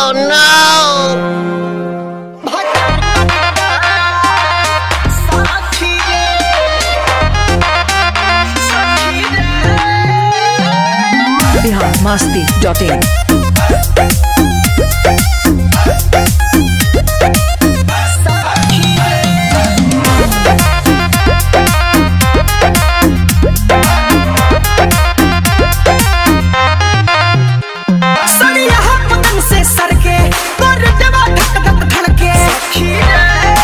Oh no! Bihar Masti dot in सड़िया पतंग से सर के कर देवा धक धक धड़के सखी रे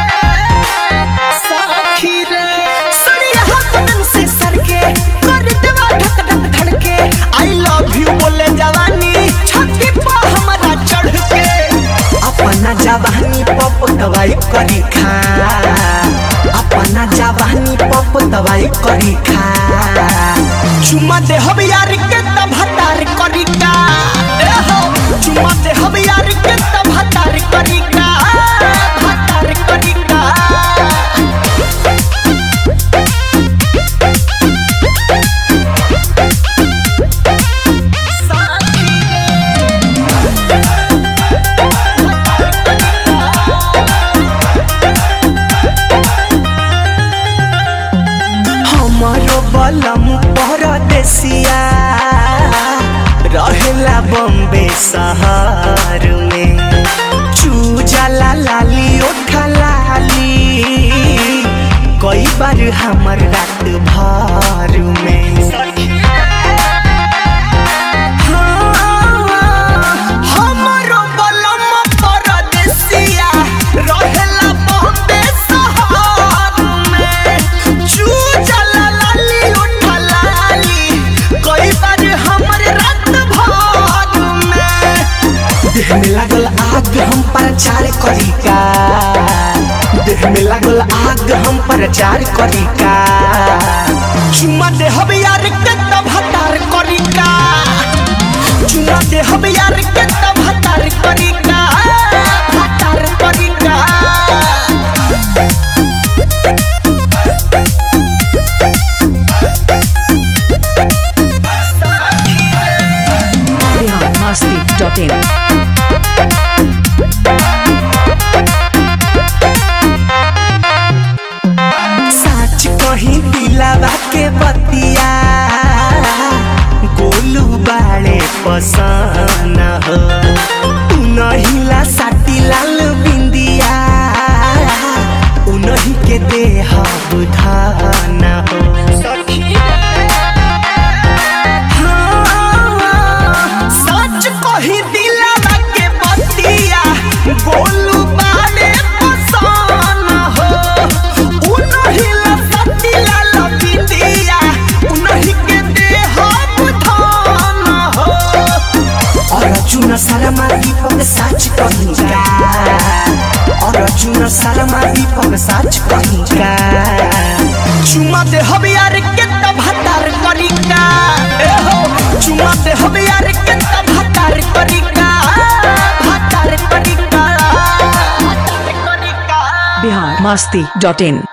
सखी रे सड़िया पतंग से सर के कर देवा धक धक धड़के आई लव यू बोले जवानी छाती पर हमारा चढ़ के अपना जवानी पप दवाई करी खा अपना जवानी पप दवाई करी खा चुमा दे हम यार के तब हतार करी का ए हो चुमा दे हम यार के तब हतार करी का हतार करी का हमारो बलम परदेसिया रहेला बम्बे शहर में चूजाला लाली ओठा लाली कई बार हमर रात भर में हमारो बलम परदेसिया रहेला बम्बे शहर में चूजाला लाली ओठा लाली कई बार हमर रात भर में देह में लागल आग हम प्रचार करी का देह में लागल आग हम प्रचार करी का चुमा दे हम यार के तब हतार करी का चुमा दे हम यार के तब हतार करी का हतार करी का बिहार मस्ती डॉट इन सच कहीं दिलावा के बतिया गोलू बाड़े पसंद हो उनहिला साटी लाल बिंदिया उनही के देह बुधान हो हाँ, सच कही दिलावा के बतिया गोलू बाड़े पसंद हो उनही ला सती लाल बिंदिया उनही के देह बुधान हो अर्जुन शर्मा दीपक साच कहिका अर्जुन शर्मा दीपक साच कहिका चुमा दे हम यार के तब हतार करिका ए हो चुमा दे हम यार के तब हतार करिका हतार करिका हतार करिका बिहार मस्ती डॉट इन